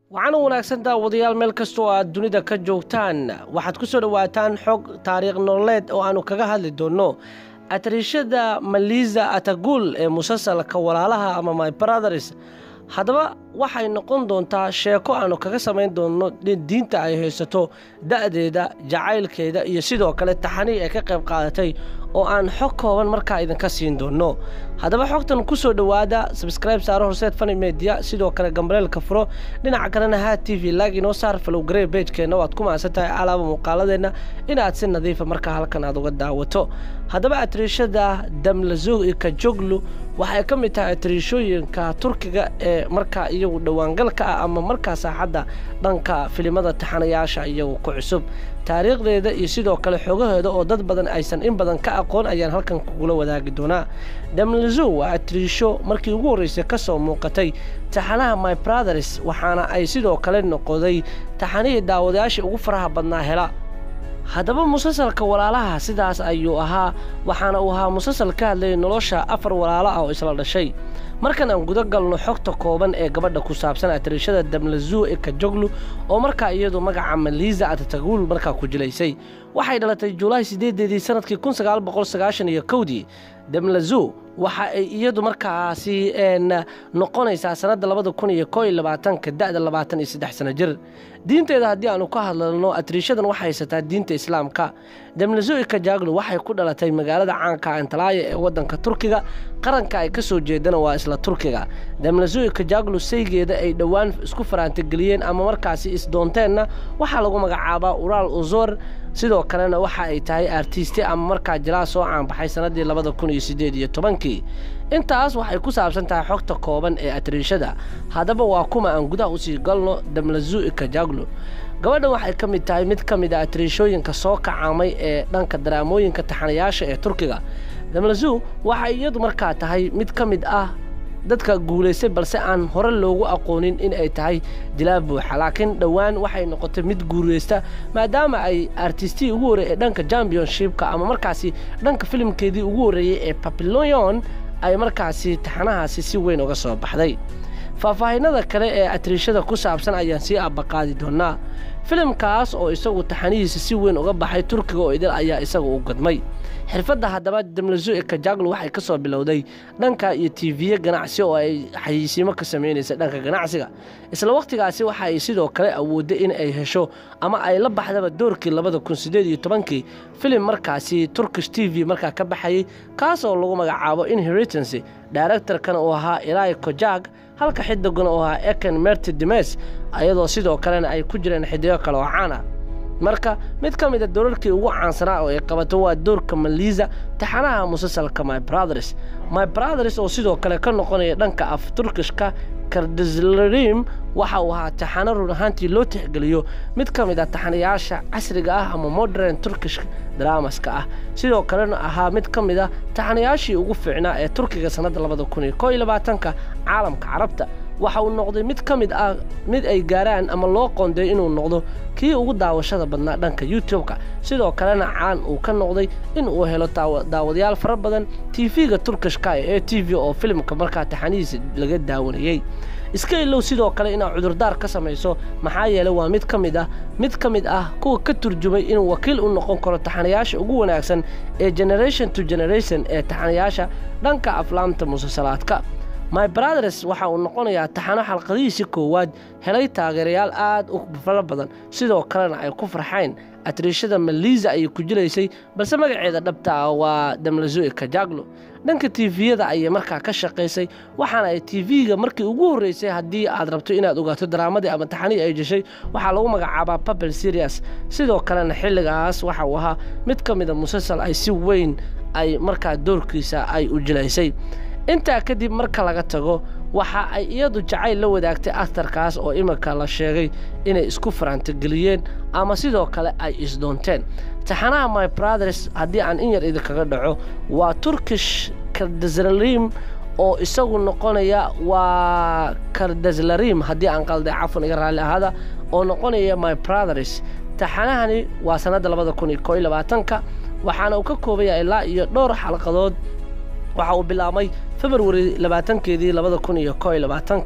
waxaana wanaagsan daawadayaal meel kasta oo aad dunida ka joogtaan waxaad ku soo dhowaataan xog taariikh nololeed oo aannu kaga hadli doonno atriishada maliza atagul ee musalsalka walaalaha ama my brothers haddaba waxay noqon doontaa sheeko aannu kaga samayn doonno diinta ay haysato da'deeda jacaylkeeda iyo sidoo kale taxanii ay ka qayb qaadatay oo aan xog kooban markaa idinka siin doonno haddaba xogtan ku soo dhowaada sabskribe saaro horseed fani media sidoo kale gambareelka furo dhinaca kalena ha t v laag inoo saar falowgaree beejkeenna waad ku mahadsan tahay alaaba muuqaaladeenna inaad si nadiifa markaa halkan aad uga daawato haddaba atriishada damlazuug iyo kajoglu waxay ka mid tahay atriishooyinka turkiga ee markaa iyagu dhowaangalka ah ama markaa saaxadda dhanka filimada taxanayaasha iyagu ku cusub taariikhdeeda iyo sidoo kale xogaheeda oo dad badan aysan in badan ka aqoon ayaan halkan kugula wadaagi doonaa damlazu waa atriisho markii ugu horreysay ka soo muuqatay taxanaha my brothers waxaana ay sidoo kale noqoday taxanihii daawadayaashii ugu faraha badnaa hela haddaba musalsalka walaalaha sidaas ayuu ahaa waxaana uu ahaa musalsal ka hadlayay nolosha afar walaalo ah oo isla dhashay markan aan guda galno xogta kooban ee gabadha ku saabsan atriishada damlazu ee kajoglu oo markaa iyadu magaca maliza atatagul markaa ku jilaysay waxay dhalatay julaay sideedeedii sanadkii kun sagaal boqol sagaashan iyo kowdii damlazu waxa ay iyadu markaasi noqonaysaa sannadda labada kun iyo koo iyo labaatanka da'da labaatan iyo saddex sano jir diinteeda haddii aanu ka hadlalno atriishadan waxay haysataa diinta islaamka damlazu kajaglu waxay ku dhalatay magaalada caanka antalaaya ee waddanka turkiga qaranka ay ka soo jeedana waa isla turkiga damlazu kajaglu saygeeda ay dhowaan isku faraantageliyeen ama markaasi isdoonteenna waxaa lagu magacaabaa uraal uzor sidoo kalena waxa ay tahay artiste ama markaa jilaa soo caanbaxay sannaddii labada kun iyo siddeed iyo tobankii intaas waxay ku saabsan tahay xogta kooban ee atriishada haddaba waa kuma aan gudaha usii galno damlazu kajaglu gabadhan waxay ka mid tahay mid ka mid a atriishooyinka soo kacaamay ee dhanka daraamooyinka taxanayaasha ee turkiga damlazu waxay iyadu markaa tahay mid ka mid ah dadka guulaystay balse aan hore loogu aqoonin in ay tahay dilaa buuxa laakiin dhowaan waxay noqotay mid guulaysta maadaama ay artistii ugu horreeyey ee dhanka championshipka ama markaasi dhanka filimkeedii ugu horreeyey ee babilon ay markaasi taxanahaasi si weyn uga soo baxday faahfaahinada kale ee atriishada ku saabsan ayaan sii abbaqaadi doonaa filimkaas oo isagu taxanihiisa si weyn uga baxay turkiga oo idil ayaa isaga u gadmay xirfadda haddaba damlazu ee kajaglu waxay ka soo bilowday dhanka iyo tiiviye ganacsi oo ay xayeysiimo ka samaynaysa dhanka ganacsiga isla wakhtigaasi waxa ay sidoo kale awoodday in ay hesho ama ay la baxdaba doorkii labada kun siddeed iyo tobankii filim markaasi turkish t v markaa ka baxayey kaas oo lagu magacaabo inheritancy daarektarkana uu ahaa ilai kojag halka xidiguna uu ahaa eken merti dimes ayadoo sidoo kalena ay ku jireen xidigo kale oo caan ah marka mid ka mid a doorarkii ugu caansanaa oo ay qabato waa doorka maliza taxanaha musalsalka my brothers my brothers oo sidoo kale ka noqonaya dhanka af turkishka kardislerim waxa uu ahaa taxano run ahaantii loo tixgeliyo mid ka mid a taxanayaasha casriga ah ama modern turkish dramaska ah sidoo kalena ahaa mid ka mid a taxanayaashii ugu fiicnaa ee turkiga sannadda labada kun iyo koo iyo labaatanka caalamka carabta waxa uu noqday mid ka mid ah mid ay gaaraan ama loo qoondeey inuu noqdo kii ugu daawashada badnaa dhanka youtube-ka sidoo kalena caan uu ka noqday in uu helo daawadayaal fara badan tv-ga turkishka ee a t v oo filimka markaa taxanihiisa laga daawanayey iska ilow sidoo kale inaad cudurdaar ka samayso maxaa yeelay waa mid ka mid ah mid ka mid ah kuwa ka turjumay inuu wakiil u noqon karo taxanayaasha ugu wanaagsan ee generation to generation ee taxanayaasha dhanka aflaamta musalsalaadka my brothers waxa uu noqonayaa taxano xalqadihiisii koowaad helay taageerayaal aad u fara badan sidoo kalena ay ku farxeen atriishada maliza ayay ku jilaysay balse magaceeda dhabta ah waa damlazoe kajaglo dhanka tifiyada ayay markaa ka shaqaysay waxaana ay tv-ga markii ugu horreysay haddii aad rabto inaad ogaato daraamadii ama taxanii ay jeshay waxaa lagu magacaabaa babel serias sidoo kalena xilligaas waxa uu ahaa mid ka mida musalsal ay si weyn ay markaa doorkiisa ay u jilaysay intaa kadib marka laga tago waxa ay iyadu jacayl la wadaagtay aktarkaas oo iminka la sheegay inay isku faraantageliyeen ama sidoo kale ay isdoonteen taxanaha my brothers haddii aan in yar idinkaga dhaco waa turkish kardaslarim oo isagu noqonaya waa kardaslarim haddii aan qalday cafan iga raalli ahaada oo noqonaya my brothers taxanahani waa sannadda labada kun iyo koo iyo labaatanka waxaana uu ka koobaya ilaa iyo dhowr xalqadood waxa uu bilaabmay februari labaatankeedii labada kun iyo koo iyo labaatanka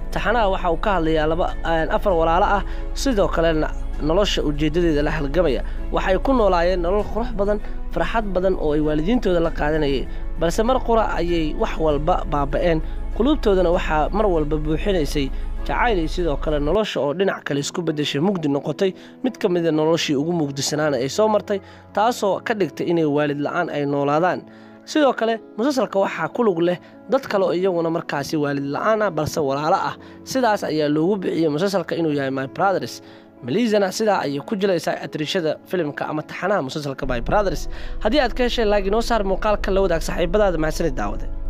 taxanaha waxa uu ka hadlayaa laba afar walaalo ah sidoo kalena nolosha ujeeddadeeda la halgamaya waxay ku noolaayeen nolol qurux badan farxad badan oo ay waalidiintooda la qaadanayeen balse mar qura ayay wax walba baaba'een quluubtoodana waxaa mar walba buuxinaysay jacaylay sidoo kale nolosha oo dhinac kale isku beddeshay mugdi noqotay mid ka mida noloshii ugu mugdisanaana ay soo martay taasoo ka dhigtay inay waalid la'aan ay noolaadaan sidoo kale musalsalka waxaa ku lug leh dad kale oo iyaguna markaasi waalid la'aan ah balse walaalo ah sidaas ayaa loogu bixiyey musalsalka inuu yahay my brothers maliisana sidaa ayay ku jilaysaa atriishada filimka ama taxanaha musalsalka my brothers haddii aad ka heshay laag inoo saar muuqaalka la wadaag saaxiibadaada mahadsanid daawade